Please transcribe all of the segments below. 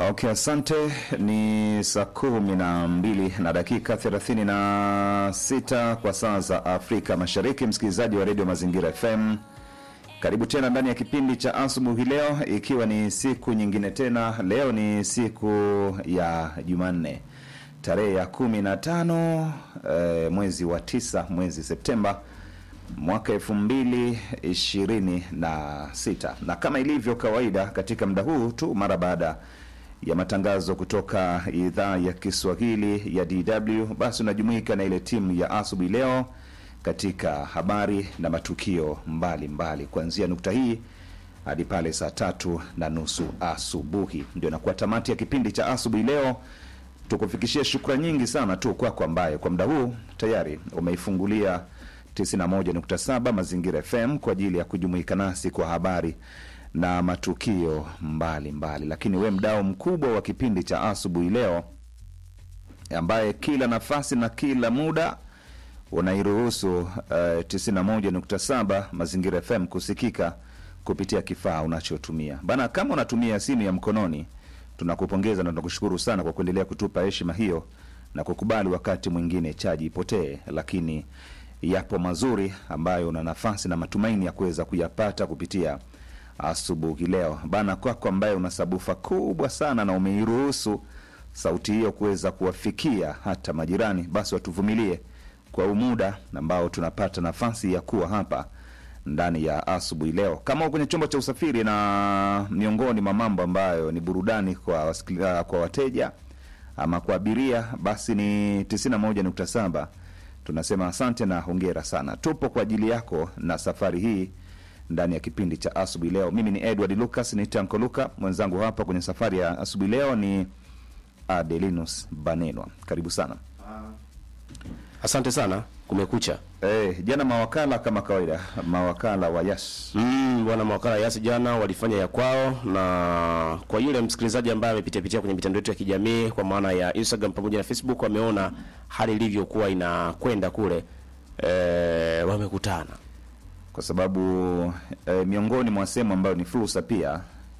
Okay, asante. Ni saa kumi na mbili na dakika thelathini na sita kwa saa za Afrika Mashariki. Msikilizaji wa redio Mazingira FM, karibu tena ndani ya kipindi cha asubuhi leo, ikiwa ni siku nyingine tena. Leo ni siku ya Jumanne tarehe ya kumi na tano eh, mwezi wa tisa, mwezi Septemba mwaka elfu mbili ishirini na sita na kama ilivyo kawaida katika muda huu tu mara baada ya matangazo kutoka idhaa ya Kiswahili ya DW, basi unajumuika na ile timu ya asubuhi leo katika habari na matukio mbalimbali kuanzia nukta hii hadi pale saa tatu na nusu asubuhi. Ndio inakuwa tamati ya kipindi cha asubuhi leo. Tukufikishie shukrani nyingi sana tu kwako ambaye kwa muda huu tayari umeifungulia 91.7 Mazingira FM kwa ajili ya kujumuika nasi kwa habari na matukio mbalimbali mbali. Lakini we mdao mkubwa wa kipindi cha asubuhi leo ambaye kila nafasi na kila muda unairuhusu uh, 91.7 Mazingira FM kusikika kupitia kifaa unachotumia bana. Kama unatumia simu ya mkononi, tunakupongeza na tunakushukuru sana kwa kuendelea kutupa heshima hiyo na kukubali wakati mwingine chaji ipotee, lakini yapo mazuri ambayo una nafasi na matumaini ya kuweza kuyapata kupitia asubuhi leo bana. Kwako ambaye una sabufa kubwa sana na umeiruhusu sauti hiyo kuweza kuwafikia hata majirani, basi watuvumilie kwa umuda ambao tunapata nafasi ya kuwa hapa ndani ya asubuhi leo. Kama kwenye chombo cha usafiri na miongoni mwa mambo ambayo ni burudani kwa wasikilizaji, kwa wateja ama kwa abiria, basi ni 91.7 tunasema asante na hongera sana. Tupo kwa ajili yako na safari hii ndani ya kipindi cha asubuhi leo. Mimi ni Edward Lucas, ni Tanko Luka, mwenzangu hapa kwenye safari ya asubuhi leo ni Adelinus Banenwa. Karibu sana. Asante sana. Kumekucha. Eh, jana mawakala kama kawaida, mawakala wa Yas Mm, bwana mawakala Yasi jana walifanya ya kwao, na kwa yule msikilizaji ambaye amepitia pitia kwenye mitandao yetu ya kijamii kwa maana ya Instagram pamoja na Facebook, wameona hali ilivyokuwa inakwenda kule. E, wamekutana kwa sababu eh, miongoni mwa sehemu ambayo ni fursa pia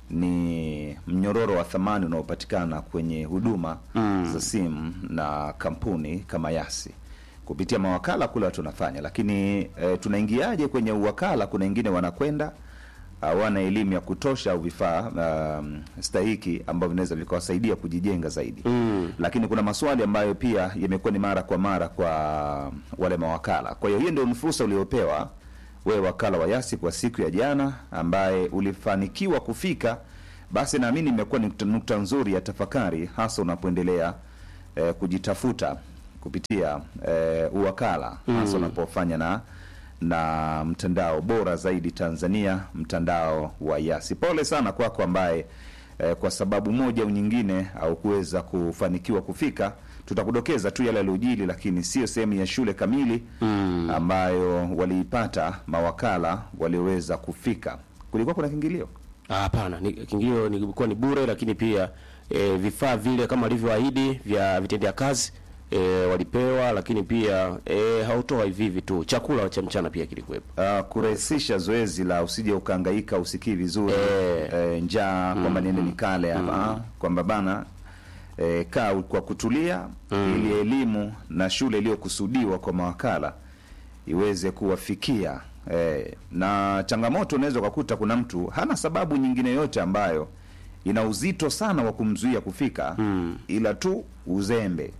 ni mnyororo wa thamani unaopatikana kwenye huduma za simu na kampuni kama Yasi kupitia mawakala kule watu wanafanya, lakini eh, tunaingiaje kwenye uwakala? Kuna wengine wanakwenda hawana elimu ya kutosha au vifaa um, stahiki ambavyo vinaweza vikawasaidia kujijenga zaidi mm. Lakini kuna maswali ambayo pia yamekuwa ni mara kwa mara kwa wale mawakala. Kwa hiyo hiyo ndio ni fursa uliopewa wewe wakala wa Yasi kwa siku ya jana, ambaye ulifanikiwa kufika, basi naamini imekuwa ni nukta, nukta nzuri ya tafakari, hasa unapoendelea eh, kujitafuta kupitia eh, uwakala hasa unapofanya na na mtandao bora zaidi Tanzania, mtandao wa Yasi. Pole sana kwako ambaye eh, kwa sababu moja au nyingine au kuweza kufanikiwa kufika. Tutakudokeza tu yale yaliyojili, lakini sio sehemu ya shule kamili ambayo waliipata mawakala walioweza kufika. Kulikuwa kuna kiingilio Ah, hapana, ni kiingilio nilikuwa ni bure, lakini pia e, vifaa vile kama walivyoahidi vya vitendea kazi e, walipewa, lakini pia e, hautoa hivi hivi tu, chakula cha mchana pia kilikuwepo. uh, kurahisisha zoezi la usije ukahangaika usikii vizuri Eh. eh, njaa kwamba niende nikale hapa kwamba bana eh, kaa kwa kutulia ili elimu na shule iliyokusudiwa kwa mawakala iweze kuwafikia eh, na changamoto unaweza ukakuta kuna mtu hana sababu nyingine yote ambayo ina uzito sana wa kumzuia kufika ila tu uzembe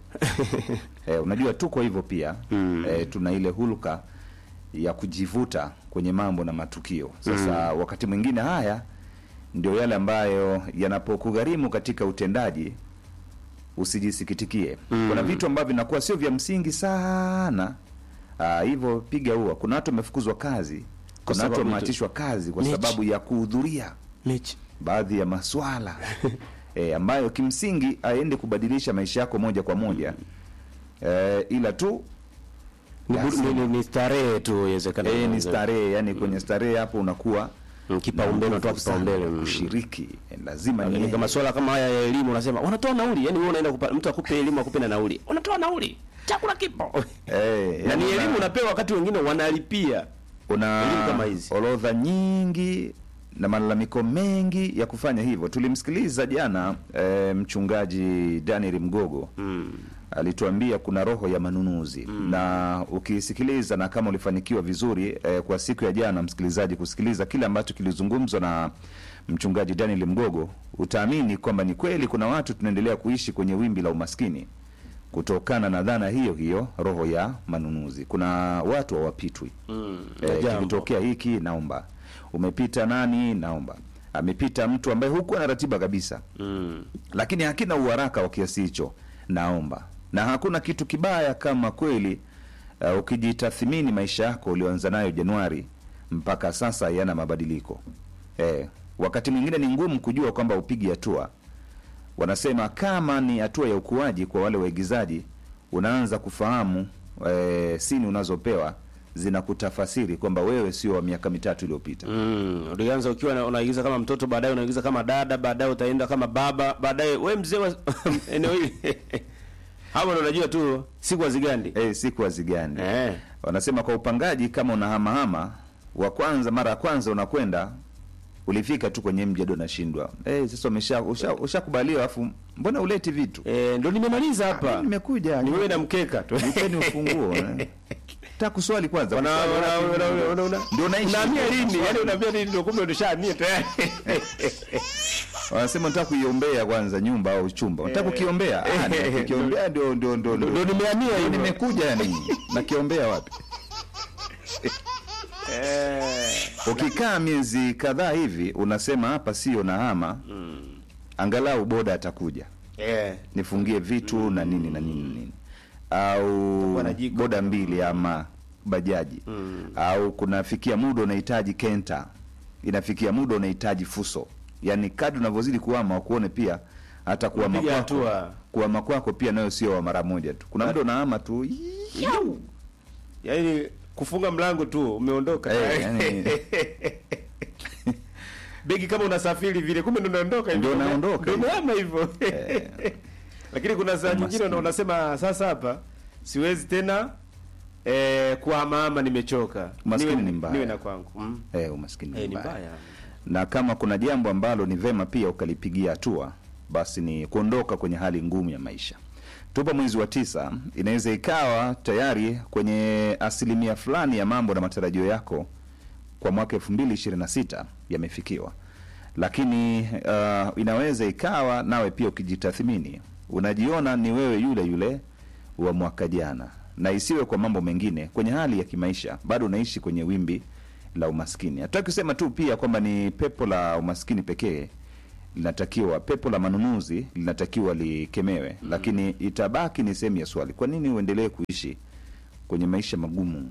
eh, unajua tuko hivyo pia eh, tuna ile hulka ya kujivuta kwenye mambo na matukio sasa wakati mwingine haya ndio yale ambayo yanapokugharimu katika utendaji usijisikitikie kuna vitu ambavyo vinakuwa sio vya msingi sana Ah, hivyo piga ua kuna watu wamefukuzwa kazi kuna watu sababu tu- wameachishwa kazi kwa Mechi. sababu ya kuhudhuria Mechi. baadhi ya maswala e, ambayo kimsingi aende kubadilisha maisha yako moja kwa moja e, ila tu Ni, Yasi. bur- ni, ni, ni starehe tu inawezekana. e, ni starehe yani kwenye starehe hapo unakuwa Mm, kipaumbele, na unatoa nguvu sana kipaumbele, mm. kushiriki e, lazima Lakini ni kama swala kama haya ya elimu unasema wanatoa nauli, yani wewe unaenda kupa, mtu akupe elimu akupe na nauli. Unatoa nauli. Chakula kipo. e, na ni una- elimu unapewa wakati wengine wanalipia. una elimu kama hizi. orodha nyingi na malalamiko mengi ya kufanya hivyo. Tulimsikiliza jana e, mchungaji Daniel Mgogo Mm. alituambia kuna roho ya manunuzi na ukisikiliza na kama ulifanikiwa vizuri eh, kwa siku ya jana msikilizaji kusikiliza kile ambacho kilizungumzwa na mchungaji Daniel Mgogo utaamini kwamba ni kweli kuna watu tunaendelea kuishi kwenye wimbi la umaskini kutokana na dhana hiyo hiyo roho ya manunuzi kuna watu hawapitwi Mm. eh, Jambo. kikitokea hiki naomba umepita nani naomba amepita mtu ambaye hukuwa na ratiba kabisa Mm. lakini hakina uharaka wa kiasi hicho naomba na hakuna kitu kibaya kama kweli uh, ukijitathmini maisha yako ulioanza nayo januari mpaka sasa yana mabadiliko eh, wakati mwingine ni ngumu kujua kwamba upigi hatua wanasema kama ni hatua ya ukuaji kwa wale waigizaji unaanza kufahamu eh, sini unazopewa zinakutafasiri kwamba wewe sio wa miaka mitatu iliyopita Mm. Ulianza ukiwa na- unaigiza kama mtoto, baadaye unaigiza kama dada, baadaye utaenda kama baba, baadaye we mzee wa eneo hili hapo ndo unajua tu siku hazigandi. eh, siku hazigani Eh. wanasema kwa upangaji kama unahamahama wa kwanza mara ya kwanza unakwenda ulifika tu kwenye mji hadi unashindwa eh sasa umesha usha- ushakubaliwa alafu mbona uleti vitu Eh, ndo nimemaliza Mimi hapa. nimekuja Ni wewe na mkeka tu. nipeni ufunguo eh. Nataka kuswali kwanza Wana- kuswali wana- wapi? wana- wana- wana- Ndio naishi. Unahamia lini? Yaani unaambia lini ndio kumbe ulishahamia tayari. wanasema nataka kuiombea kwanza nyumba au chumba nataka kukiombea ah ndio kukiombea ndio ndio ndio Ndio ndio nimehamia Ndio hivyo. nimekuja yani nakiombea wapi Eh. ukikaa miezi kadhaa hivi unasema hapa sio na hama angalau boda atakuja Eh. nifungie vitu na nini na nini na nini au Utakuwa na jiko. boda mbili ama bajaji au kunafikia muda unahitaji kenta inafikia muda unahitaji fuso yaani kadri unavyozidi kuama wakuone pia hata kuama Unapiga kwako hatua. kuama kwako pia nayo sio wa mara moja tu kuna muda unaama tu Yau. Yaani kufunga mlango tu umeondoka. Eh, yani- Begi kama unasafiri vile kumbe ndo unaondoka Ndio hivyo. unaondoka Ndio hivyo. unaama hivyo. Lakini kuna saa nyingine Umaskini. una- unasema sasa hapa siwezi tena eh kuhamahama nimechoka. Umaskini Niwe- ni mbaya. Niwe na kwangu. Mm. eh, umaskini Eh, ni mbaya. mbaya. na kama kuna jambo ambalo ni vema pia ukalipigia hatua basi ni kuondoka kwenye hali ngumu ya maisha tupo mwezi wa tisa inaweza ikawa tayari kwenye asilimia fulani ya mambo na matarajio yako kwa mwaka elfu mbili ishirini na sita yamefikiwa lakini uh, inaweza ikawa nawe pia ukijitathmini unajiona ni wewe yule yule wa mwaka jana na isiwe kwa mambo mengine kwenye hali ya kimaisha bado unaishi kwenye wimbi la umaskini hatutaki kusema tu pia kwamba ni pepo la umaskini pekee linatakiwa pepo la manunuzi linatakiwa likemewe mm. lakini itabaki ni sehemu ya swali kwa nini uendelee kuishi kwenye maisha magumu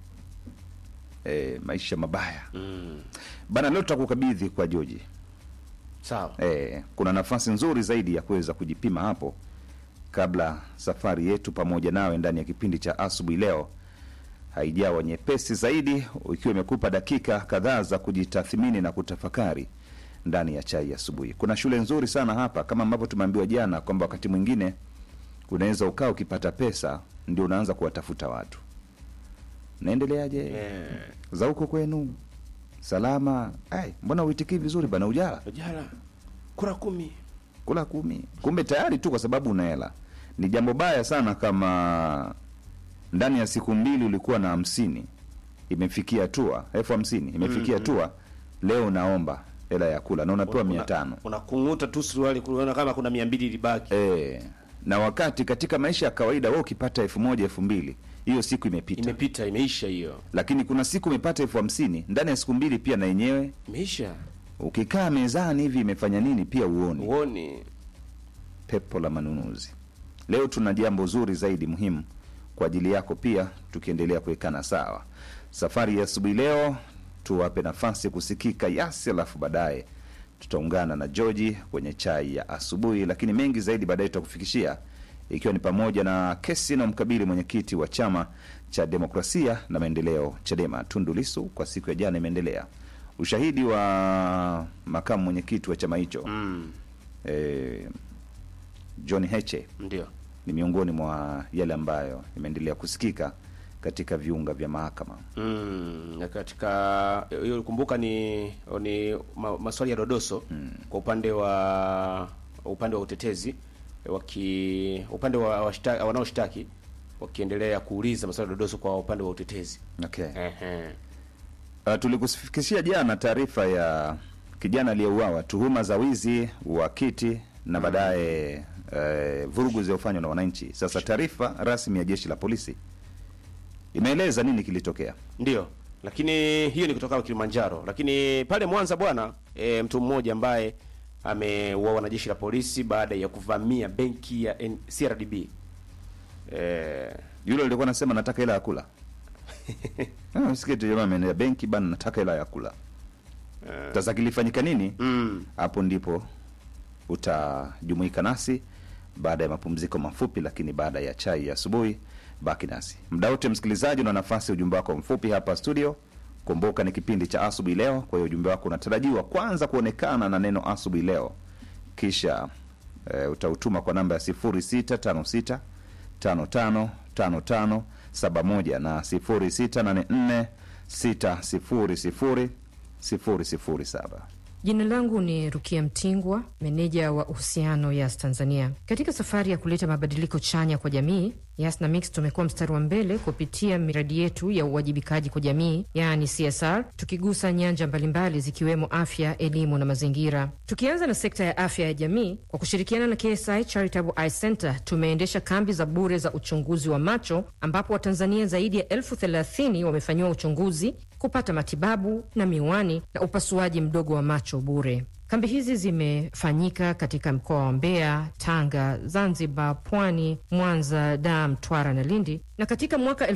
e, maisha mabaya Mm. bana leo tutakukabidhi kwa joji Sawa. e, kuna nafasi nzuri zaidi ya kuweza kujipima hapo kabla safari yetu pamoja nawe ndani ya kipindi cha asubuhi leo haijawa nyepesi zaidi ikiwa imekupa dakika kadhaa za kujitathmini na kutafakari ndani ya chai ya asubuhi kuna shule nzuri sana hapa kama ambavyo tumeambiwa jana kwamba wakati mwingine unaweza ukaa ukipata pesa ndio unaanza kuwatafuta watu naendeleaje Eh. za huko kwenu salama ai mbona uitikii vizuri bana ujala Ujala. Kura kumi. kula kumi kumbe tayari tu kwa sababu una hela ni jambo baya sana kama ndani ya siku mbili ulikuwa na hamsini imefikia hatua elfu hamsini imefikia hatua leo unaomba hela ya kula na unapewa mia tano Unakung'uta tu suruali kuona kama kuna 200 libaki. e, na wakati katika maisha ya kawaida we ukipata elfu moja elfu mbili hiyo siku imepita Imepita, imeisha hiyo. lakini kuna siku umepata elfu hamsini ndani ya siku mbili pia na yenyewe Imeisha. ukikaa mezani hivi imefanya nini pia uoni Uoni. pepo la manunuzi leo tuna jambo zuri zaidi muhimu kwa ajili yako pia tukiendelea kuwekana sawa safari ya asubuhi leo tuwape nafasi kusikika yasi alafu baadaye tutaungana na georgi kwenye chai ya asubuhi lakini mengi zaidi baadaye tutakufikishia ikiwa ni pamoja na kesi na mkabili mwenyekiti wa chama cha demokrasia na maendeleo chadema tundu lisu kwa siku ya jana imeendelea ushahidi wa makamu mwenyekiti wa chama hicho Mm. eh, John Heche Ndio. ni miongoni mwa yale ambayo imeendelea kusikika katika viunga vya mahakama. Mm, na katika hiyo kumbuka ni ni ma, maswali ya dodoso kwa upande wa upande wa utetezi waki upande wa washta- wanaoshtaki wakiendelea kuuliza maswali ya dodoso kwa upande wa utetezi. Okay. Ehe. Uh, tulikufikishia jana taarifa ya kijana aliyeuawa, tuhuma za wizi wa kiti na baadaye uh, vurugu zilizofanywa na wananchi. Sasa taarifa rasmi ya jeshi la polisi imeeleza nini kilitokea. Ndio, lakini hiyo ni kutoka Kilimanjaro. Lakini pale Mwanza bwana, e, mtu mmoja ambaye ameuawa na jeshi la polisi baada ya kuvamia benki ya N- CRDB. E, Yule alikuwa anasema nataka hela ya kula. Ah, msikie tu jamaa ameenda benki bana, nataka hela ya kula. Sasa kilifanyika nini? mm, Hapo ndipo utajumuika nasi baada ya mapumziko mafupi, lakini baada ya chai ya asubuhi. Baki nasi muda wote, msikilizaji, una nafasi ya ujumbe wako mfupi hapa studio. Kumbuka ni kipindi cha asubuhi leo, kwa hiyo ujumbe wako unatarajiwa kwanza kuonekana na neno asubuhi leo, kisha e, utautuma kwa namba ya 0656 55 55 71 na 0684 600 007. Jina langu ni Rukia Mtingwa, meneja wa uhusiano Yas Tanzania. Katika safari ya kuleta mabadiliko chanya kwa jamii, Yas na Mix tumekuwa mstari wa mbele kupitia miradi yetu ya uwajibikaji kwa jamii, yaani CSR, tukigusa nyanja mbalimbali zikiwemo afya, elimu na mazingira. Tukianza na sekta ya afya ya jamii, kwa kushirikiana na KSI Charitable Eye Center tumeendesha kambi za bure za uchunguzi wa macho, ambapo Watanzania zaidi ya elfu thelathini wamefanyiwa uchunguzi kupata matibabu na miwani na upasuaji mdogo wa macho bure. Kambi hizi zimefanyika katika mkoa wa Mbeya, Tanga, Zanzibar, Pwani, Mwanza, Dar, Mtwara na Lindi, na katika mwaka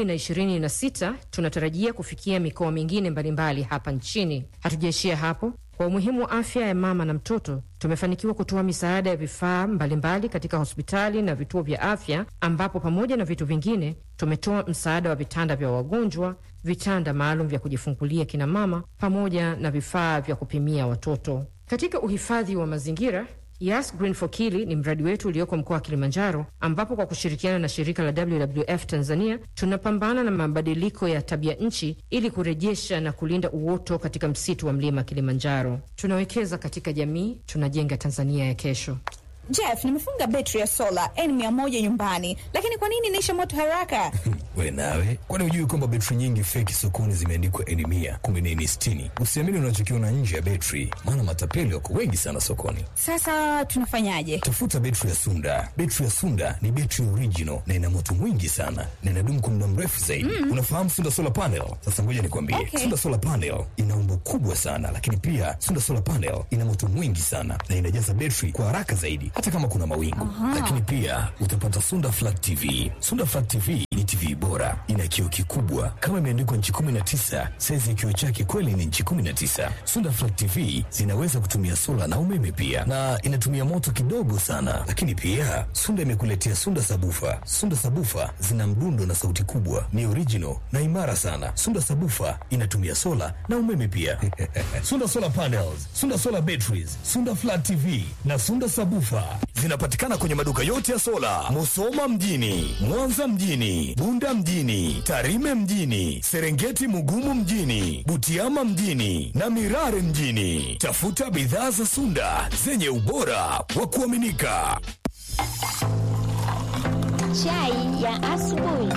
2026 tunatarajia kufikia mikoa mingine mbalimbali hapa nchini. Hatujaishia hapo. Kwa umuhimu wa afya ya mama na mtoto, tumefanikiwa kutoa misaada ya vifaa mbalimbali katika hospitali na vituo vya afya, ambapo pamoja na vitu vingine tumetoa msaada wa vitanda vya wagonjwa, vitanda maalum vya kujifungulia kina mama, pamoja na vifaa vya kupimia watoto. Katika uhifadhi wa mazingira Yas Green for Kili ni mradi wetu ulioko mkoa wa Kilimanjaro, ambapo kwa kushirikiana na shirika la WWF Tanzania tunapambana na mabadiliko ya tabia nchi ili kurejesha na kulinda uoto katika msitu wa mlima Kilimanjaro. Tunawekeza katika jamii, tunajenga Tanzania ya kesho. Jeff, nimefunga betri ya sola N100 nyumbani, lakini kwa nini inaisha moto haraka? We nawe, kwani hujui kwamba betri nyingi feki sokoni zimeandikwa N mia kumbe ni N sitini? Usiamini unachokiona nje ya betri, maana matapeli wako wengi sana sokoni. Sasa tunafanyaje? Tafuta betri ya Sunda. Betri ya Sunda ni betri original na ina moto mwingi sana na inadumu kwa muda mrefu zaidi. Unafahamu Sunda solar panel? Sasa ngoja nikwambie, Okay. Sunda solar panel ina umbo kubwa sana, lakini pia Sunda solar panel ina moto mwingi sana na inajaza betri kwa haraka zaidi, hata kama kuna mawingu. Lakini pia utapata Sunda flat TV. Sunda flat TV ni TV bora, ina kioo kikubwa kama imeandikwa nchi 19. Saizi ya kioo chake kweli ni nchi 19. Sunda flat TV zinaweza kutumia sola na umeme pia, na inatumia moto kidogo sana. Lakini pia Sunda imekuletea Sunda sabufa. Sunda sabufa zina mdundo na sauti kubwa, ni original na imara sana. Sunda sabufa inatumia sola na umeme pia. Sunda solar panels, Sunda solar batteries, Sunda flat TV na Sunda sabufa zinapatikana kwenye maduka yote ya sola, Musoma mjini, Mwanza mjini, Bunda mjini, Tarime mjini, Serengeti Mugumu mjini, Butiama mjini na Mirare mjini. Tafuta bidhaa za Sunda zenye ubora wa kuaminika. Chai ya asubuhi.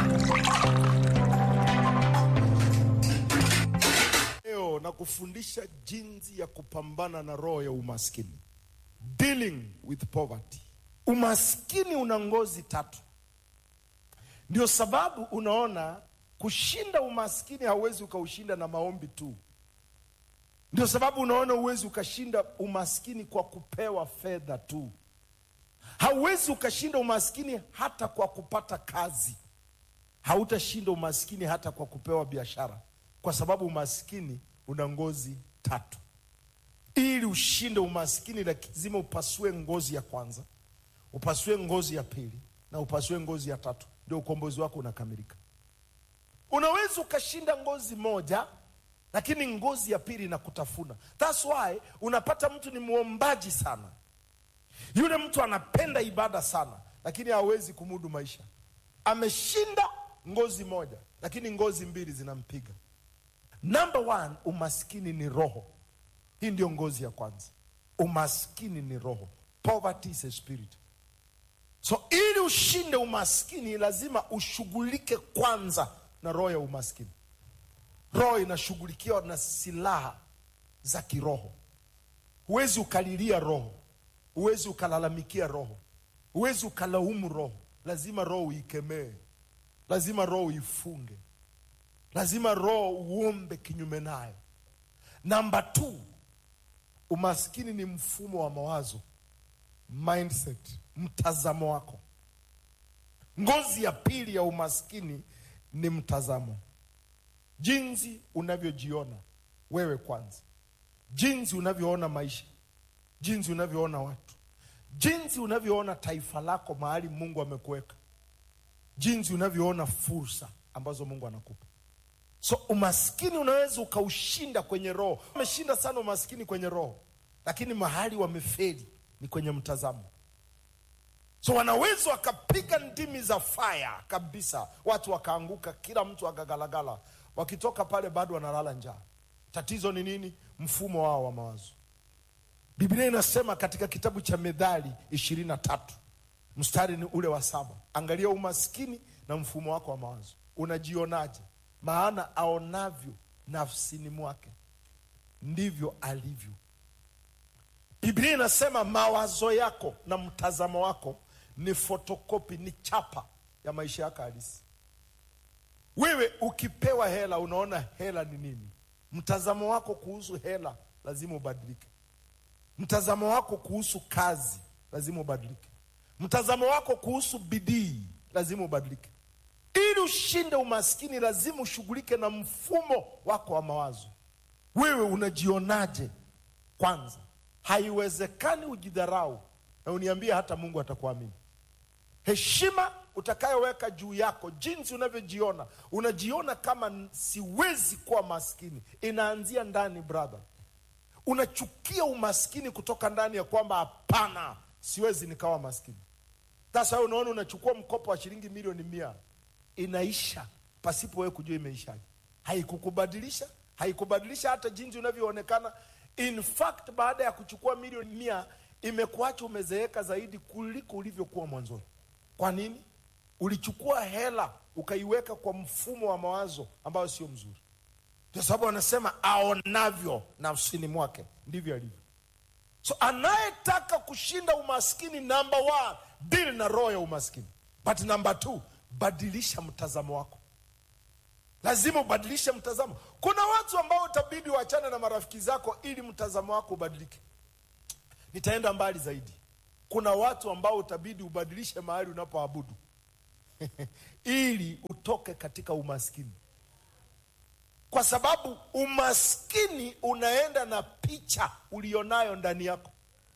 leo na kufundisha jinsi ya kupambana na roho ya umaskini dealing with poverty umaskini una ngozi tatu ndio sababu unaona kushinda umaskini hauwezi ukaushinda na maombi tu ndio sababu unaona huwezi ukashinda umaskini kwa kupewa fedha tu hauwezi ukashinda umaskini hata kwa kupata kazi hautashinda umaskini hata kwa kupewa biashara kwa sababu umaskini una ngozi tatu ili ushinde umaskini lazima upasue ngozi ya kwanza upasue ngozi ya pili na upasue ngozi ya tatu ndio ukombozi wako unakamilika unaweza ukashinda ngozi moja lakini ngozi ya pili inakutafuna thats why unapata mtu ni mwombaji sana yule mtu anapenda ibada sana lakini hawezi kumudu maisha ameshinda ngozi moja lakini ngozi mbili zinampiga number one umaskini ni roho hii ndio ngozi ya kwanza umaskini ni roho poverty is a spirit so ili ushinde umaskini lazima ushughulike kwanza na roho ya umaskini roho inashughulikiwa na silaha za kiroho huwezi ukalilia roho huwezi ukalalamikia roho huwezi ukalaumu roho lazima roho uikemee lazima roho uifunge lazima roho uombe kinyume nayo namba t umaskini ni mfumo wa mawazo mindset mtazamo wako ngozi ya pili ya umaskini ni mtazamo jinsi unavyojiona wewe kwanza jinsi unavyoona maisha jinsi unavyoona watu jinsi unavyoona taifa lako mahali mungu amekuweka jinsi unavyoona fursa ambazo mungu anakupa so umaskini unaweza ukaushinda kwenye roho wameshinda sana umaskini kwenye roho lakini mahali wameferi ni kwenye mtazamo so wanaweza wakapiga ndimi za faya kabisa watu wakaanguka kila mtu akagalagala wakitoka pale bado wanalala njaa tatizo ni nini mfumo wao wa mawazo biblia inasema katika kitabu cha medhali ishirini na tatu mstari ni ule wa saba angalia umaskini na mfumo wako wa mawazo unajionaje maana aonavyo nafsini mwake ndivyo alivyo biblia inasema mawazo yako na mtazamo wako ni fotokopi ni chapa ya maisha yako halisi wewe ukipewa hela unaona hela ni nini mtazamo wako kuhusu hela lazima ubadilike mtazamo wako kuhusu kazi lazima ubadilike mtazamo wako kuhusu bidii lazima ubadilike ili ushinde umaskini lazima ushughulike na mfumo wako wa mawazo wewe unajionaje kwanza haiwezekani ujidharau na uniambie hata mungu atakuamini heshima utakayoweka juu yako jinsi unavyojiona unajiona kama n- siwezi kuwa maskini inaanzia ndani brother unachukia umaskini kutoka ndani ya kwamba hapana siwezi nikawa maskini sasa wewe unaona unachukua mkopo wa shilingi milioni mia inaisha pasipo wewe kujua imeishaje haikukubadilisha haikubadilisha hata jinsi unavyoonekana in fact baada ya kuchukua milioni mia imekuacha umezeeka zaidi kuliko ulivyokuwa mwanzoni kwa nini ulichukua hela ukaiweka kwa mfumo wa mawazo ambayo sio mzuri ndio sababu anasema aonavyo nafsini mwake ndivyo alivyo so anayetaka kushinda umaskini namba one deal na roho ya umaskini but namba two badilisha mtazamo wako lazima ubadilishe mtazamo kuna watu ambao utabidi wachane na marafiki zako ili mtazamo wako ubadilike nitaenda mbali zaidi kuna watu ambao utabidi ubadilishe mahali unapoabudu ili utoke katika umaskini kwa sababu umaskini unaenda na picha ulionayo ndani yako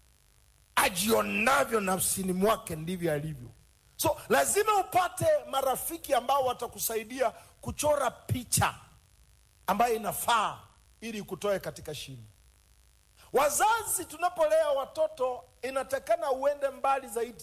ajionavyo nafsini mwake ndivyo alivyo so lazima upate marafiki ambao watakusaidia kuchora picha ambayo inafaa ili kutoe katika shimo wazazi tunapolea watoto inatakana uende mbali zaidi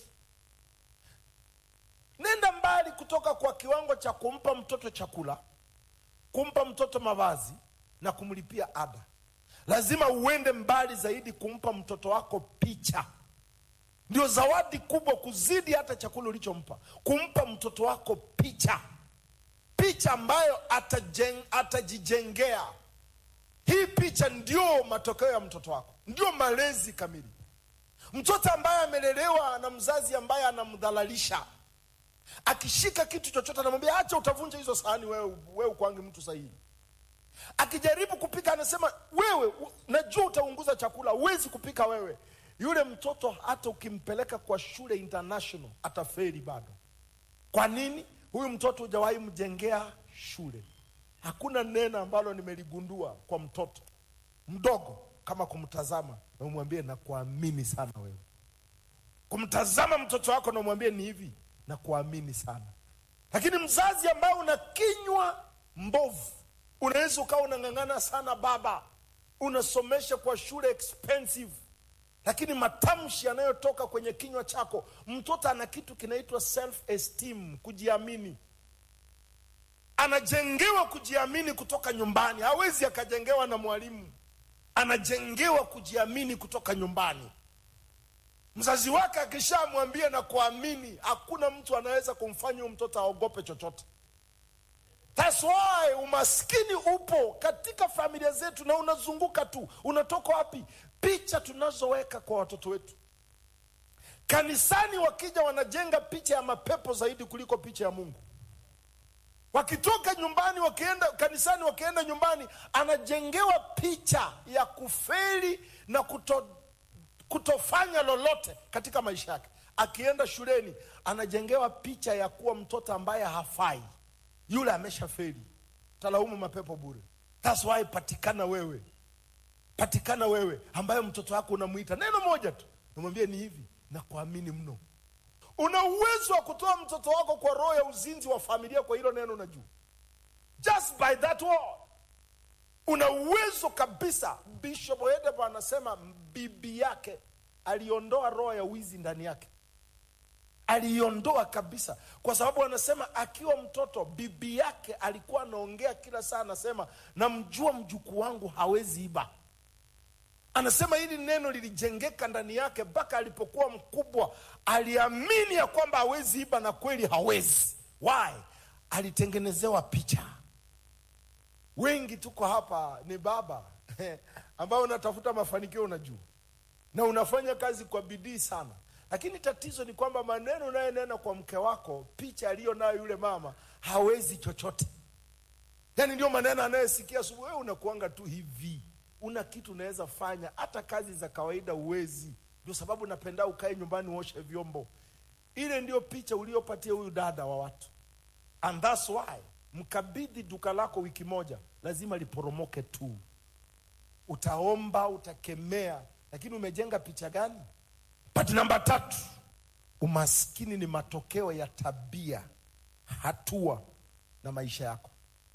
nenda mbali kutoka kwa kiwango cha kumpa mtoto chakula kumpa mtoto mavazi na kumlipia ada lazima uende mbali zaidi kumpa mtoto wako picha ndio zawadi kubwa kuzidi hata chakula ulichompa kumpa mtoto wako picha picha ambayo atajeng, atajijengea hii picha ndio matokeo ya mtoto wako ndio malezi kamili mtoto ambaye amelelewa na mzazi ambaye anamdhalalisha akishika kitu chochote anamwambia acha utavunja hizo sahani wewe wewe ukwangi mtu sahihi akijaribu kupika anasema wewe u- najua utaunguza chakula huwezi kupika wewe yule mtoto hata ukimpeleka kwa shule international ataferi bado kwa nini huyu mtoto hujawahi mjengea shule hakuna neno ambalo nimeligundua kwa mtoto mdogo kama kumtazama na umwambie nakuamini sana wewe kumtazama mtoto wako na umwambie ni hivi na kuamini sana lakini mzazi ambaye una kinywa mbovu unaweza ukawa unang'ang'ana sana baba unasomesha kwa shule expensive lakini matamshi yanayotoka kwenye kinywa chako mtoto ana kitu kinaitwa self esteem kujiamini anajengewa kujiamini kutoka nyumbani hawezi akajengewa na mwalimu anajengewa kujiamini kutoka nyumbani mzazi wake akishamwambia na kuamini hakuna mtu anaweza kumfanya huyo mtoto aogope chochote That's why umaskini upo katika familia zetu na unazunguka tu unatoka wapi picha tunazoweka kwa watoto wetu kanisani wakija wanajenga picha ya mapepo zaidi kuliko picha ya mungu wakitoka nyumbani wakienda kanisani wakienda nyumbani anajengewa picha ya kufeli na kuto, kutofanya lolote katika maisha yake akienda shuleni anajengewa picha ya kuwa mtoto ambaye hafai yule ameshafeli talaumu mapepo bure That's why patikana wewe patikana wewe ambaye mtoto wako unamwita neno moja tu namwambie ni hivi na kuamini mno una uwezo wa kutoa mtoto wako kwa roho ya uzinzi wa familia kwa hilo neno unajua just by that word una uwezo kabisa bishop edebo anasema bibi yake aliondoa roho ya wizi ndani yake aliiondoa kabisa kwa sababu anasema akiwa mtoto bibi yake alikuwa anaongea kila saa anasema namjua mjukuu wangu hawezi iba anasema hili neno lilijengeka ndani yake mpaka alipokuwa mkubwa aliamini ya kwamba hawezi iba na kweli hawezi why alitengenezewa picha wengi tuko hapa ni baba ambao unatafuta mafanikio unajua na unafanya kazi kwa bidii sana lakini tatizo ni kwamba maneno unayonena kwa mke wako picha aliyo nayo yule mama hawezi chochote yaani ndio maneno anayesikia asubuhi wewe unakuanga tu hivi una kitu unaweza fanya hata kazi za kawaida uwezi ndio sababu napenda ukae nyumbani uoshe vyombo ile ndio picha uliopatia huyu dada wa watu and that's why mkabidhi duka lako wiki moja lazima liporomoke tu utaomba utakemea lakini umejenga picha gani but namba tatu umaskini ni matokeo ya tabia hatua na maisha yako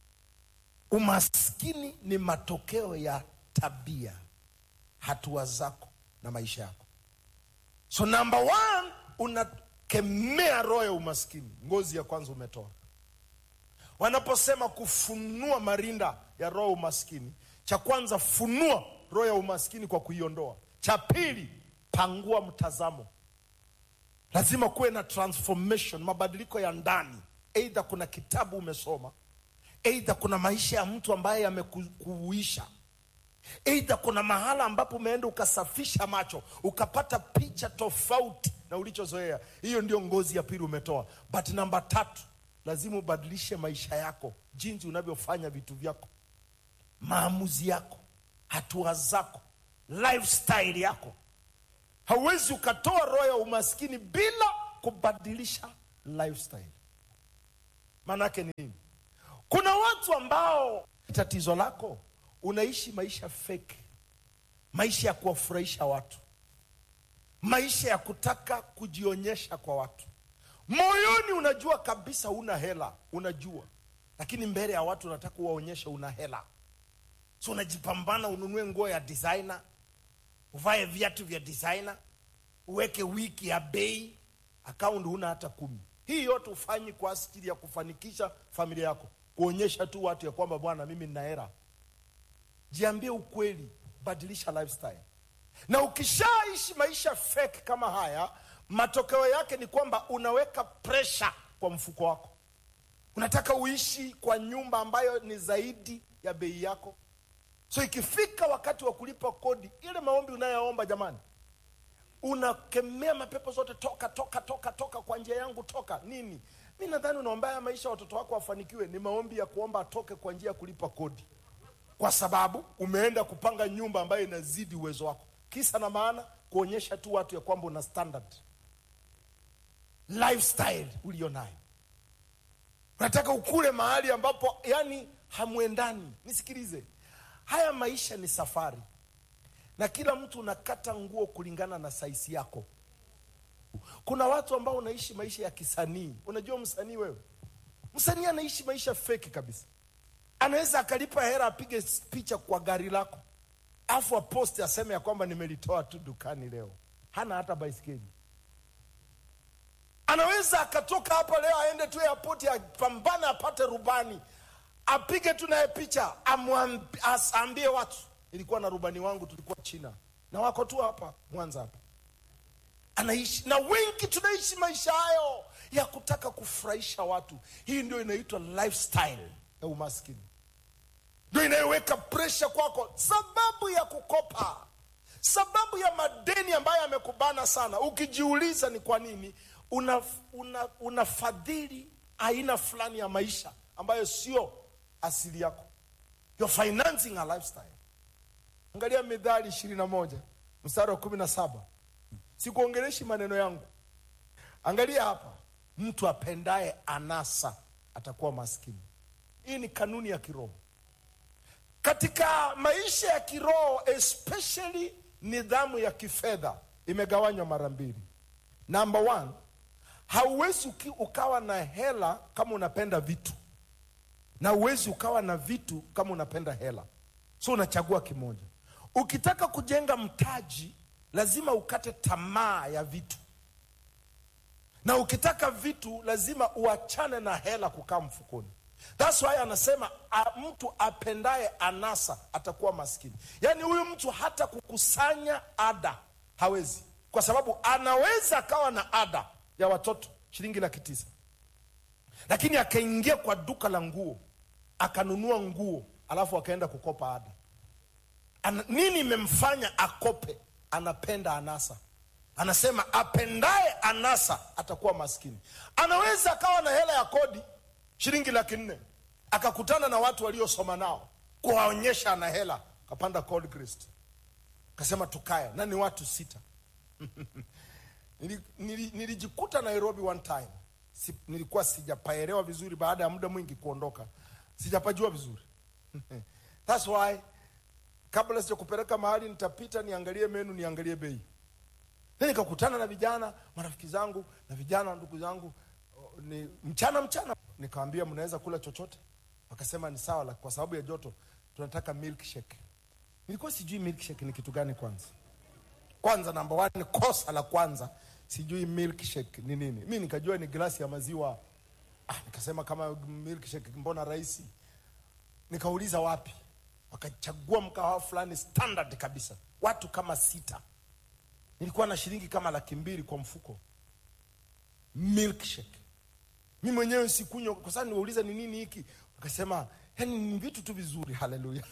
umaskini ni matokeo ya tabia hatua zako na maisha yako so namba one unakemea roho ya umaskini ngozi ya kwanza umetoa wanaposema kufunua marinda ya roho ya umaskini cha kwanza funua roho ya umaskini kwa kuiondoa cha pili pangua mtazamo lazima kuwe na transformation mabadiliko ya ndani eidha kuna kitabu umesoma eidha kuna maisha ya mtu ambaye yamekuuisha eidha kuna mahala ambapo umeenda ukasafisha macho ukapata picha tofauti na ulichozoea hiyo ndio ngozi ya pili umetoa but namba tatu lazima ubadilishe maisha yako jinsi unavyofanya vitu vyako maamuzi yako hatua zako lifestyle yako hauwezi ukatoa roho ya umaskini bila kubadilisha lifestyle maanaake ni nini kuna watu ambao tatizo lako unaishi maisha fake maisha ya kuwafurahisha watu maisha ya kutaka kujionyesha kwa watu moyoni unajua kabisa una hela unajua lakini mbele ya watu unataka uwaonyeshe una hela so unajipambana ununue nguo ya designer uvae viatu vya designer uweke wiki ya bei akaunti huna hata kumi hii yote ufanyi kwa ajili ya kufanikisha familia yako kuonyesha tu watu ya kwamba bwana mimi nina hela jiambie ukweli badilisha lifestyle na ukishaishi maisha fake kama haya matokeo yake ni kwamba unaweka presha kwa mfuko wako unataka uishi kwa nyumba ambayo ni zaidi ya bei yako so ikifika wakati wa kulipa kodi ile maombi unayoomba jamani unakemea mapepo zote toka toka toka toka kwa njia yangu toka nini mi nadhani unaombea maisha watoto wako wafanikiwe ni maombi ya kuomba atoke kwa njia ya kulipa kodi kwa sababu umeenda kupanga nyumba ambayo inazidi uwezo wako kisa na maana kuonyesha tu watu ya kwamba una standard lifestyle ulio nayo unataka ukule mahali ambapo yani hamwendani nisikilize haya maisha ni safari na kila mtu unakata nguo kulingana na saisi yako kuna watu ambao unaishi maisha ya kisanii unajua msanii wewe msanii anaishi maisha feki kabisa anaweza akalipa hera apige picha kwa gari lako afu aposti aseme ya kwamba nimelitoa tu dukani leo hana hata baiskeli anaweza akatoka hapa leo aende tu airport apambane apate rubani apige tu naye picha amwambi- as- aambie watu ilikuwa na rubani wangu tulikuwa china na wako tu hapa mwanza hapa anaishi na wengi tunaishi maisha hayo ya kutaka kufurahisha watu hii ndio inaitwa lifestyle ya umaskini ndio inayoweka presha kwako sababu ya kukopa sababu ya madeni ambayo yamekubana sana ukijiuliza ni kwa nini una, una, unafadhili aina fulani ya maisha ambayo sio asili yako You're financing a lifestyle angalia midhali ishirini na moja mstari wa kumi na saba sikuongeleshi maneno yangu angalia hapa mtu apendaye anasa atakuwa maskini hii ni kanuni ya kiroho katika maisha ya kiroho especially nidhamu ya kifedha imegawanywa mara mbili number one hauwezi uki- ukawa na hela kama unapenda vitu na uwezi ukawa na vitu kama unapenda hela so unachagua kimoja ukitaka kujenga mtaji lazima ukate tamaa ya vitu na ukitaka vitu lazima uachane na hela kukaa mfukoni thats why anasema a, mtu apendaye anasa atakuwa maskini yaani huyu mtu hata kukusanya ada hawezi kwa sababu anaweza akawa na ada ya watoto shilingi laki tisa lakini akaingia kwa duka la nguo akanunua nguo alafu akaenda kukopa ada Ana, nini imemfanya akope anapenda anasa anasema apendaye anasa atakuwa maskini anaweza akawa na hela ya kodi shilingi laki nne akakutana na watu waliosoma nao kuwaonyesha ana hela akapanda Gold Crest akasema tukae na ni watu sita Nili- nili- nilijikuta nairobi one time si, nilikuwa sijapaelewa vizuri baada ya muda mwingi kuondoka sijapajua vizuri thats why kabla sijakupeleka mahali nitapita niangalie menu niangalie bei Then nikakutana na vijana marafiki zangu na vijana ndugu zangu o, ni mchana mchana nikawambia mnaweza kula chochote wakasema ni sawa la- kwa sababu ya joto tunataka milkshake nilikuwa sijui milkshake ni kitu gani kwanza kwanza namba one kosa la kwanza sijui milkshake ni nini mi nikajua ni glasi ya maziwa ah, nikasema kama milkshake mbona rahisi nikauliza wapi wakachagua mkahawa fulani standard kabisa watu kama sita nilikuwa na shilingi kama laki mbili kwa mfuko milkshake mi mwenyewe sikunywa kwa sababu niwauliza ni nini hiki wakasema yani ni vitu tu vizuri haleluya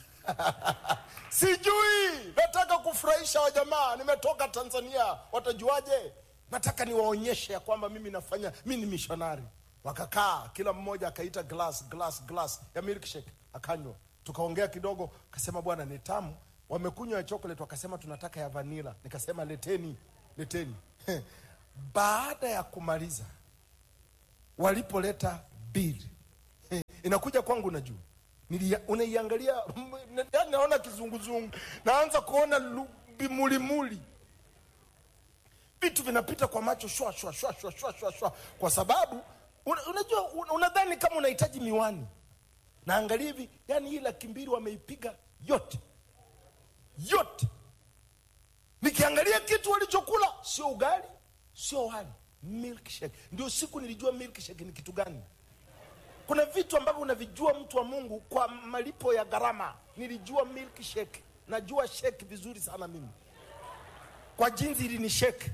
sijui nataka kufurahisha wajamaa nimetoka tanzania watajuaje nataka niwaonyeshe ya kwamba mimi nafanya mi ni mishonari wakakaa kila mmoja akaita glass glass glass ya milkshake akanywa tukaongea kidogo akasema bwana ni tamu wamekunywa ya chocolate wakasema tunataka ya vanila nikasema leteni leteni baada ya kumaliza walipoleta bili Eh, inakuja kwangu najua Nilia- unaiangalia mm, na- yaani naona kizunguzungu naanza kuona lu- vimulimuli vitu vinapita kwa macho shwa shwa shwa shwa shwa shwa shwa kwa sababu una- unajua un- unadhani kama unahitaji miwani naangalia hivi yani hii laki mbili wameipiga yote yote nikiangalia kitu walichokula sio ugali sio wali milkshake ndio siku nilijua milkshake ni kitu gani kuna vitu ambavyo unavijua mtu wa mungu kwa malipo ya gharama nilijua milkshake najua shake vizuri sana mimi kwa jinsi ili ni shake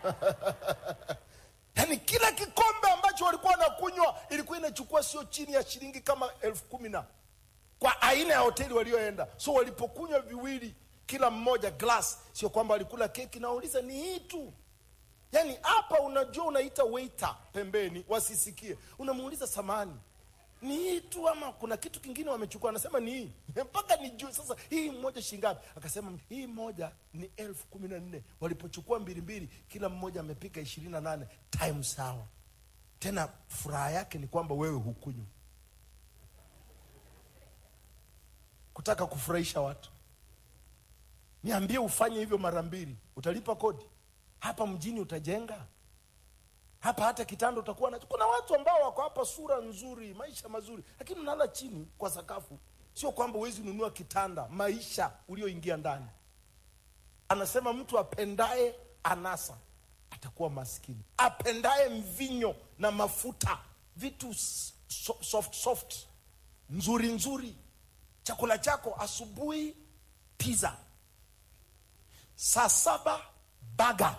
yaani kila kikombe ambacho walikuwa wanakunywa ilikuwa inachukua sio chini ya shilingi kama elfu kumi na kwa aina ya hoteli walioenda so walipokunywa viwili kila mmoja glass sio kwamba walikula keki nauliza ni hii tu yaani hapa unajua unaita waiter pembeni wasisikie unamuuliza samani ni hii tu ama kuna kitu kingine wamechukua anasema ni hii mpaka nijue sasa hii moja shingapi akasema hii moja ni elfu kumi na nne walipochukua mbili mbili kila mmoja amepika ishirini na nane time sawa tena furaha yake ni kwamba wewe hukunywa kutaka kufurahisha watu niambie ufanye hivyo mara mbili utalipa kodi hapa mjini utajenga hapa hata kitanda utakuwa nacho kuna watu ambao wako hapa sura nzuri maisha mazuri lakini unalala chini kwa sakafu sio kwamba huwezi nunua kitanda maisha ulioingia ndani anasema mtu apendaye anasa atakuwa maskini. Apendaye mvinyo na mafuta, vitu s- so, soft soft, nzuri nzuri, chakula chako asubuhi pizza, saa saba baga,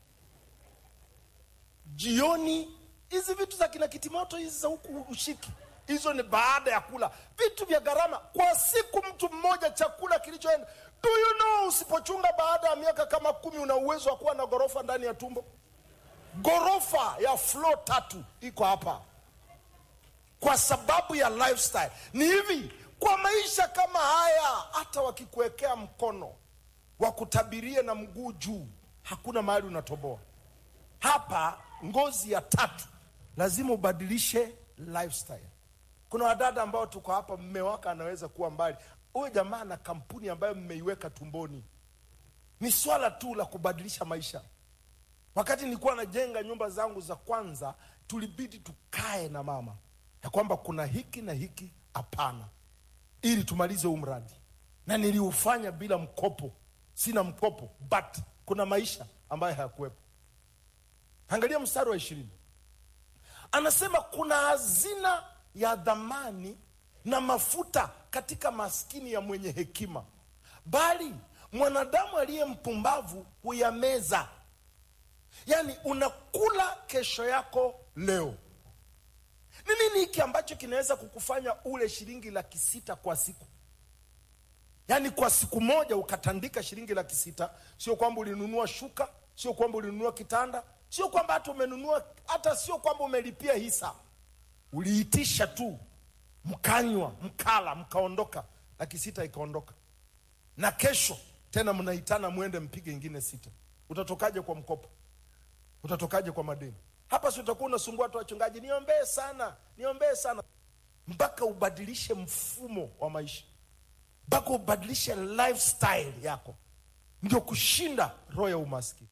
jioni hizi vitu za kina kitimoto hizi za huku ushiki hizo ni baada ya kula vitu vya gharama kwa siku mtu mmoja chakula kilichoenda do you know usipochunga baada ya miaka kama kumi una uwezo wa kuwa na ghorofa ndani ya tumbo ghorofa ya flo tatu iko hapa kwa sababu ya lifestyle ni hivi kwa maisha kama haya hata wakikuwekea mkono wakutabirie na mguu juu hakuna mahali unatoboa hapa ngozi ya tatu lazima ubadilishe lifestyle kuna wadada ambao tuko hapa mme wake anaweza kuwa mbali huyo jamaa na kampuni ambayo mmeiweka tumboni ni swala tu la kubadilisha maisha wakati nilikuwa najenga nyumba zangu za kwanza tulibidi tukae na mama ya kwamba kuna hiki na hiki hapana ili tumalize huu mradi na niliufanya bila mkopo sina mkopo but kuna maisha ambayo hayakuwepo angalia mstari wa ishirini anasema kuna hazina ya dhamani na mafuta katika maskini ya mwenye hekima bali mwanadamu aliye mpumbavu huyameza yaani unakula kesho yako leo ni nini hiki ambacho kinaweza kukufanya ule shilingi laki sita kwa siku yaani kwa siku moja ukatandika shilingi laki sita sio kwamba ulinunua shuka sio kwamba ulinunua kitanda sio kwamba hata umenunua hata sio kwamba umelipia hisa uliitisha tu mkanywa mkala mkaondoka laki sita ikaondoka na kesho tena mnaitana mwende mpige ingine sita utatokaje kwa mkopo utatokaje kwa madeni hapa si utakuwa unasumbua watu wachungaji niombee sana niombee sana mpaka ubadilishe mfumo wa maisha mpaka ubadilishe lifestyle yako ndio kushinda roho ya umaskini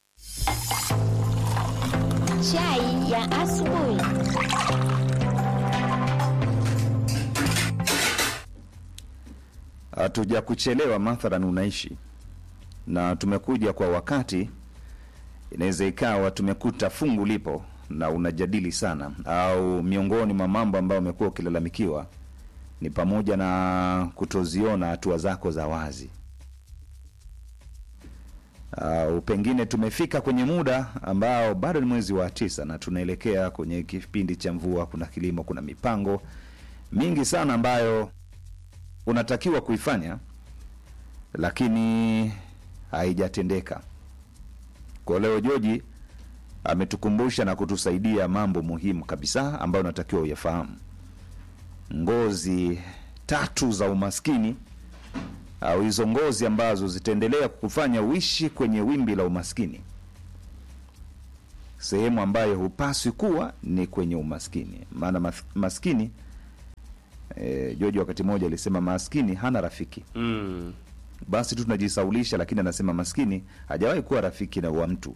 Chai ya asubuhi. hatuja kuchelewa mathalan unaishi na tumekuja kwa wakati inaweza ikawa tumekuta fungu lipo na unajadili sana au miongoni mwa mambo ambayo umekuwa ukilalamikiwa ni pamoja na kutoziona hatua zako za wazi au pengine tumefika kwenye muda ambao bado ni mwezi wa tisa na tunaelekea kwenye kipindi cha mvua kuna kilimo kuna mipango mingi sana ambayo unatakiwa kuifanya lakini haijatendeka kwa leo joji ametukumbusha na kutusaidia mambo muhimu kabisa ambayo unatakiwa uyafahamu ngozi tatu za umaskini au hizo ngozi ambazo zitaendelea kukufanya uishi kwenye wimbi la umaskini sehemu ambayo hupaswi kuwa ni kwenye umaskini maana mas- maskini e, joji wakati mmoja alisema maskini hana rafiki mm. basi tu tunajisaulisha lakini anasema maskini hajawahi kuwa rafiki na wa mtu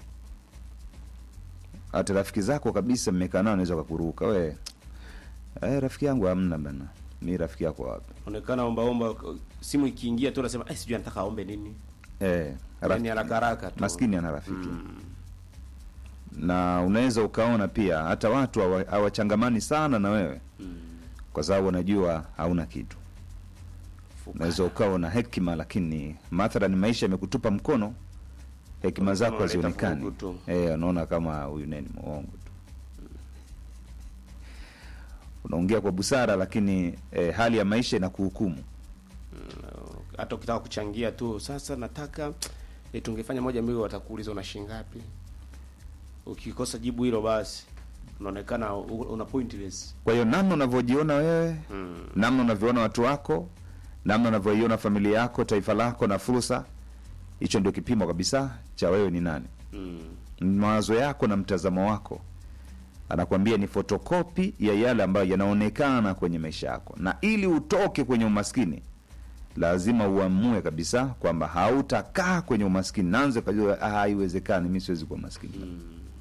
hata rafiki zako kabisa mmekaa nao anaweza kakuruka we eh, rafiki yangu hamna bana mi rafiki yako wapi onekana ombaomba simu ikiingia tu nasema eh, sijui anataka aombe nini eh, yani rafiki- haraka haraka tu maskini ana rafiki na unaweza ukaona pia hata watu hawa- hawachangamani sana na wewe kwa sababu wanajua hauna kitu unaweza ukawa na hekima lakini mathalan maisha yamekutupa mkono hekima zako unaleta hazionekani vurugu tu. Eh, unaona kama huyu neni mwongo tu unaongea kwa busara lakini eh, hali ya maisha inakuhukumu hata ukitaka kuchangia tu sasa nataka eh, tungefanya moja mbili watakuuliza una shilingi ngapi ukikosa jibu hilo basi unaonekana u- una pointless kwa hiyo namna unavyojiona wewe mm. namna unavyoona watu wako namna unavyoiona familia yako taifa lako na fursa hicho ndio kipimo kabisa cha wewe ni nani Mm. mawazo yako na mtazamo wako anakuambia ni fotokopi ya yale ambayo yanaonekana kwenye maisha yako na ili utoke kwenye umaskini lazima uamue kabisa kwamba hautakaa kwenye umaskini naanze kajua "Ah, haiwezekani mi siwezi kuwa maskini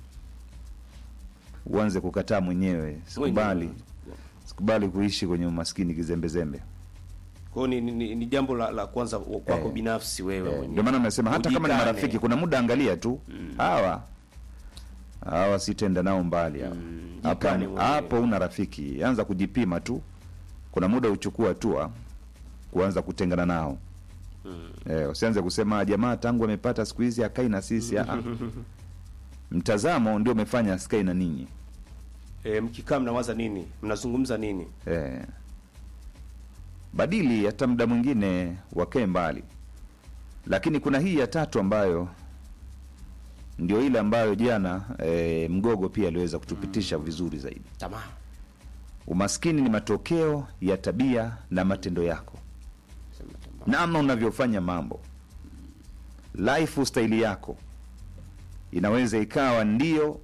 uanze kukataa mwenyewe sikubali Mwenyewe. sikubali kuishi kwenye umaskini kizembezembe Kwa hiyo ni, ni, ni jambo la, la kwanza wa- kwako Eh. binafsi wewe Eh, mwenyewe. ndio maana nasema hata kama ni Ujikane. marafiki kuna muda angalia tu hawa hawa sitaenda nao mbali hao. hapo jikane mwenyewe. hapo una rafiki anza kujipima tu kuna muda uchukua hatua kuanza kutengana nao eh, usianze kusema "Ah, jamaa tangu amepata siku hizi akai na sisi ah, ah. mtazamo ndio umefanya asikai na ninyi E, mkikaa mnawaza nini? Mnazungumza nini? eh, badili hata muda mwingine wakae mbali lakini kuna hii ya tatu ambayo ndio ile ambayo jana eh, mgogo pia aliweza kutupitisha vizuri zaidi Tamaa. umaskini ni matokeo ya tabia na matendo yako namna unavyofanya mambo lifestyle yako inaweza ikawa ndio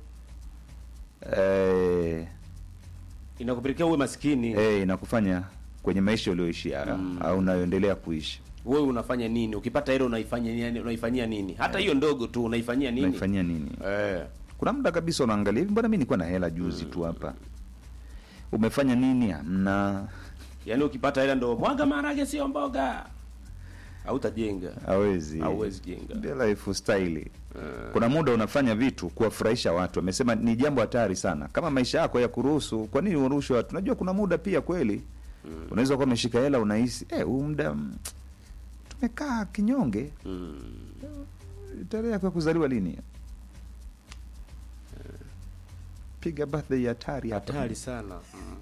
eh, Inakupelekea uwe maskini. eh, inakufanya kwenye maisha ulioishia au unayoendelea kuishi Wewe unafanya nini? Ukipata hilo unaifanya nini? Unaifanyia nini? Hata hiyo ndogo tu unaifanyia nini? unaifanyia nini Eh. kuna muda kabisa unaangalia hivi mbona mi nilikuwa na hela juzi tu hapa umefanya nini hamna Yaani ukipata hela ndo mwaga maharage sio mboga. Hautajenga. hawezi Hauwezi jenga. Ndio lifestyle kuna muda unafanya vitu kuwafurahisha watu amesema ni jambo hatari sana kama maisha yako ya kuruhusu kwa nini uruhusu watu unajua kuna muda pia kweli unaweza kuwa umeshika hela unahisi eh huu muda mm, tumekaa kinyonge tarehe yako ya kuzaliwa lini piga birthday hatari hapa. Hatari sana.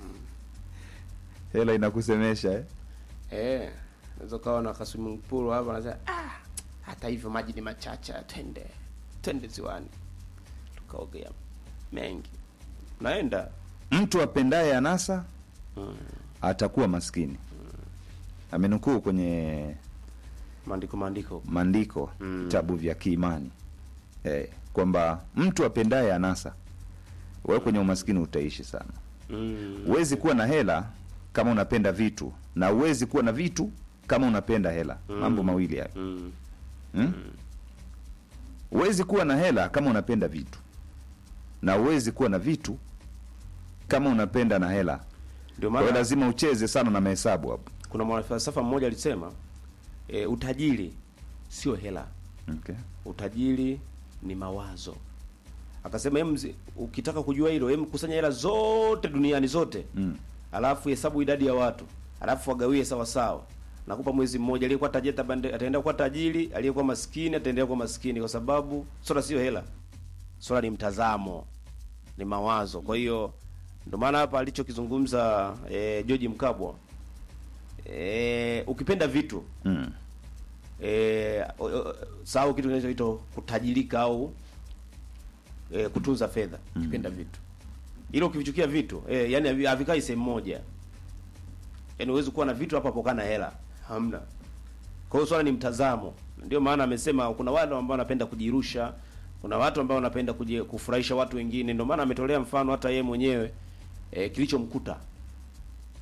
hela inakusemesha eh? Eh. Unaweza kawa na kaswimming pool hapa unasema ah, hata hivyo maji ni machache, twende. Twende ziwani. Tukaogea mengi. Naenda. mtu apendaye anasa atakuwa maskini amenukuu kwenye Maandiko maandiko. maandiko vitabu vya kiimani eh, kwamba mtu apendaye anasa wewe kwenye umaskini utaishi sana Mm. huwezi kuwa na hela kama unapenda vitu na huwezi kuwa na vitu kama unapenda hela mambo mawili hayo Mm. hmm? huwezi kuwa na hela kama unapenda vitu na huwezi kuwa na vitu kama unapenda na hela Ndio kwa hiyo maana lazima ucheze sana na mahesabu hapo kuna mwanafalsafa mmoja alisema e, utajiri sio hela, okay. utajiri ni mawazo. Akasema em, zi- ukitaka kujua hilo, em kusanya hela zote duniani zote mm. alafu hesabu idadi ya watu, alafu wagawie sawa sawa. Nakupa mwezi mmoja, aliyekuwa tajiri atabande- ataenda kuwa tajiri, aliyekuwa maskini ataendelea kuwa maskini, kwa sababu swala sio hela, swala ni mtazamo, ni mawazo. Kwa hiyo ndio maana hapa alichokizungumza eh, George Mkabwa eh, ukipenda vitu Mm. eh, o- o- sahau kitu kinachoitwa kutajirika au eh, kutunza fedha ukipenda vitu ilo ukivichukia vitu eh, yani havi- havikai sehemu moja yani huwezi kuwa na vitu hapo hapo kana hela hamna kwa hiyo swala ni mtazamo ndio maana amesema kuna wale ambao wanapenda kujirusha kuna watu ambao wanapenda kuji- kufurahisha watu wengine ndio maana ametolea mfano hata yeye mwenyewe eh, kilichomkuta